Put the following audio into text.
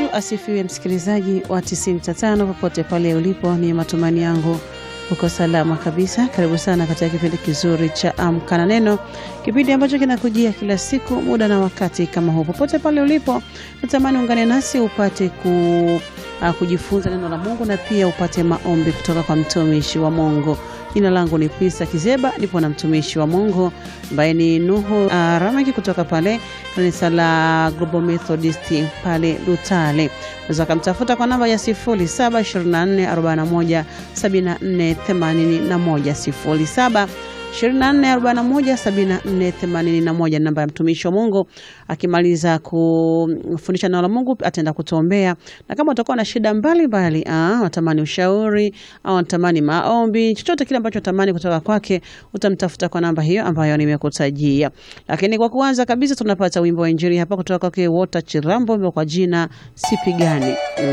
asifiwe, msikilizaji wa 95 popote pale ulipo, ni matumaini yangu uko salama kabisa. Karibu sana katika kipindi kizuri cha Amka na Neno, kipindi ambacho kinakujia kila siku muda na wakati kama huu. Popote pale ulipo, natamani ungane nasi upate ku, uh, kujifunza neno la Mungu na pia upate maombi kutoka kwa mtumishi wa Mungu. Jina langu ni Pisa Kizeba, nipo na mtumishi wa Mungu ambaye ni Nuhu uh, Ramaki kutoka pale kanisa la Global Methodist pale Lutale. Unaweza kumtafuta kwa namba ya 0724417481 07 24417481 namba ya mtumishi wa Mungu. Akimaliza kufundisha neno la Mungu ataenda kutuombea, na kama utakuwa na shida mbalimbali, unatamani ushauri au unatamani maombi, chochote kile ambacho unatamani kutoka kwake, utamtafuta kwa namba hiyo ambayo nimekutajia. Lakini kwa kuanza kabisa, tunapata wimbo wa injili hapa kutoka kwake Walter Chirambo kwa jina Sipigani.